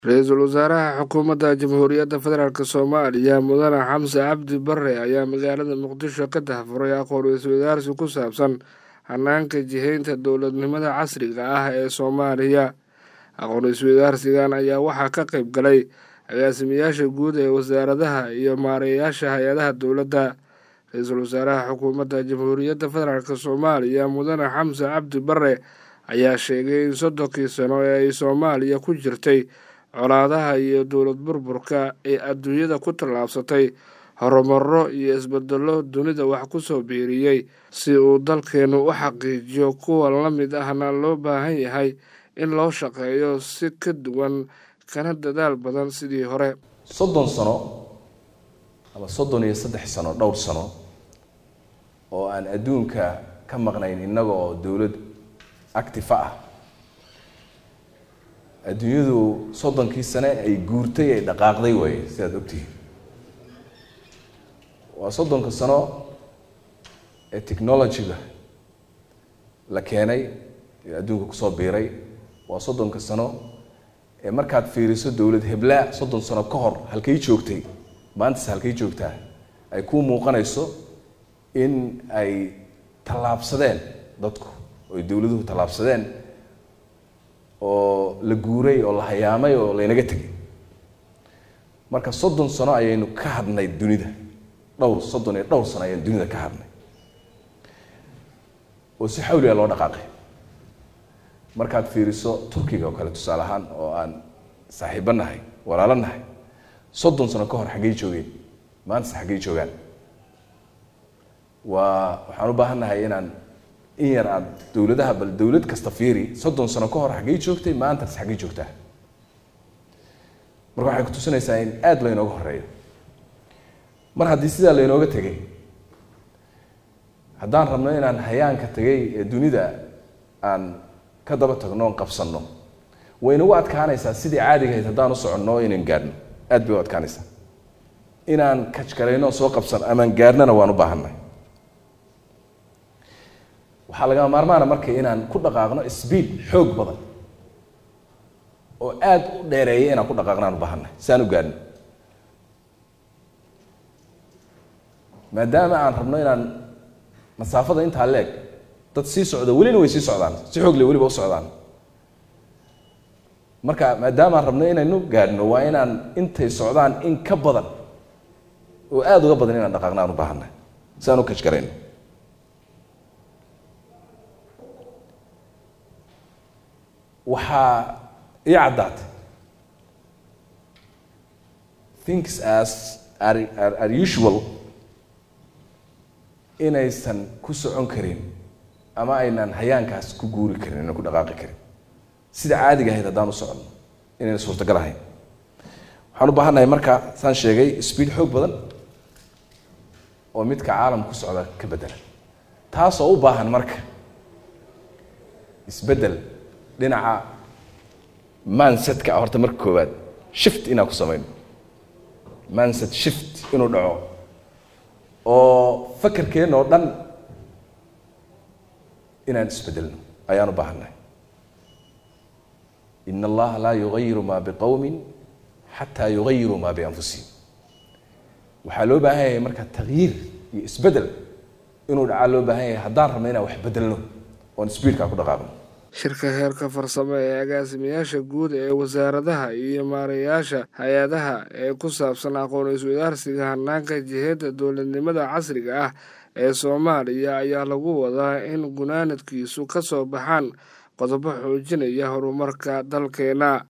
ra-iisul wasaaraha xukuumadda jamhuuriyadda federaalk soomaaliya mudane xamse cabdi bare ayaa magaalada muqdisho ka tahfuray aqoon iswadaarsi ku saabsan hanaanka jihaynta dowladnimada casriga ah ee soomaaliya aqoon iswadaarsigan ayaa waxaa ka qayb galay agaasimayaasha guud ee wasaaradaha iyo maareeyaasha hay-adaha dowladda ra-iisul wasaaraha xukuumadda jamhuuriyadda federaalk soomaaliya mudane xamse cabdi bare ayaa sheegay in soddonkii sano ee ay soomaaliya ku jirtay colaadaha iyo dowlad burburka ee adduunyada ku tallaabsatay horumaro iyo isbedelo dunida wax ku soo biiriyey si uu dalkeenu u xaqiijiyo kuwa la mid ahna loo baahan yahay in loo shaqeeyo si ka duwan kana dadaal badan sidii hore soddon sano ama soddon iyo saddex sano dhowr sano oo aan adduunka ka maqnayn innaga oo dowlad actifa ah adduunyadu soddonkii sane ay guurtay ay dhaqaaqday waaye sidaad ogtihiin waa soddonka sano ee technology-ga la keenay ee adduunka kusoo biiray waa soddonka sano ee markaad fiiriso dowlad heblaa soddon sano ka hor halkay joogtay maantas halkay joogtaa ay kuu muuqanayso in ay tallaabsadeen dadku oy dowladuhu tallaabsadeen oo la guuray oo la hayaamay oo laynaga tegay marka soddon sano ayaynu ka hadnay dunida dhowr soddon iyo dhowr sano ayaynu dunida ka hadnay oo si xawliga loo dhaqaaqay markaad fiiriso turkiga oo kale tusaale ahaan oo aan saaxiibo nahay walaalo nahay soddon sano ka hor xaggey joogeen maantase xaggey joogaan waa waxaan u baahan nahay inaan in yar aad dowladaha bal dowlad kasta fiiri soddon sano ka hor xaggey joogtay maantas xaggey joogtaa marka waxay kutusinaysaa in aada laynooga horeeyo mar haddii sidaa laynooga tegay haddaan rabno inaan hayaanka tegay ee dunida aan ka daba tagno oon qabsanno way nagu adkaanaysaa sidii caadigahayd haddaan u soconno inaan gaadhno aad bay u adkaanaysaa inaan kajkarayno soo qabsan amaan gaadhnana waan u baahanay waxaa lagama maarmaana marka inaan ku dhaqaaqno sbiid xoog badan oo aada u dheereeya inaan ku dhaqaaqno aan u baahanay si aan u gaadhno maadaama aan rabno inaan masaafada intaa leeg dad sii socda welina way sii socdaan si xoogle weliba u socdaan marka maadaama aan rabno inaynu gaadhno waa inaan intay socdaan in ka badan oo aada uga badan inaan dhaqaaqno aan u baahanay si aan u kajkarayno waxaa ii caddaatay things as are, are, are usual inaysan ku socon karin ama aynaan hayaankaas ku guuri karin aynan ku dhaqaaqi karin sida caadiga ahayd haddaan u soconno inayna suurtagal ahayn waxaan u baahannahay marka saan sheegay speed xoog badan oo midka caalam ku socda ka bedela taasoo u baahan marka isbeddel dhinaca mansetka horta marka koowaad shift inaan ku samayno manset shift inuu dhaco oo fakerkeenna oo dhan inaan isbedelno ayaan u baahannahay in allaha laa yugayiru maa biqowmin xataa yugayiru maa bianfusihim waxaa loo baahan yahay marka takyiir iyo isbedel inuu dhacaa loo baahan yahay haddaan rabno inaan wax bedelno oon sbiidkaa ku dhaqaaqno shirka heerka farsamo ee agaasimayaasha guud ee wasaaradaha iyo maareeyaasha hay-adaha ee ku saabsan aqoon iswadaarsiga hanaanka jiheedda dowladnimada casriga ah ee soomaaliya ayaa lagu wadaa in gunaanadkiisu ka soo baxaan qodobo xoojinaya horumarka dalkeena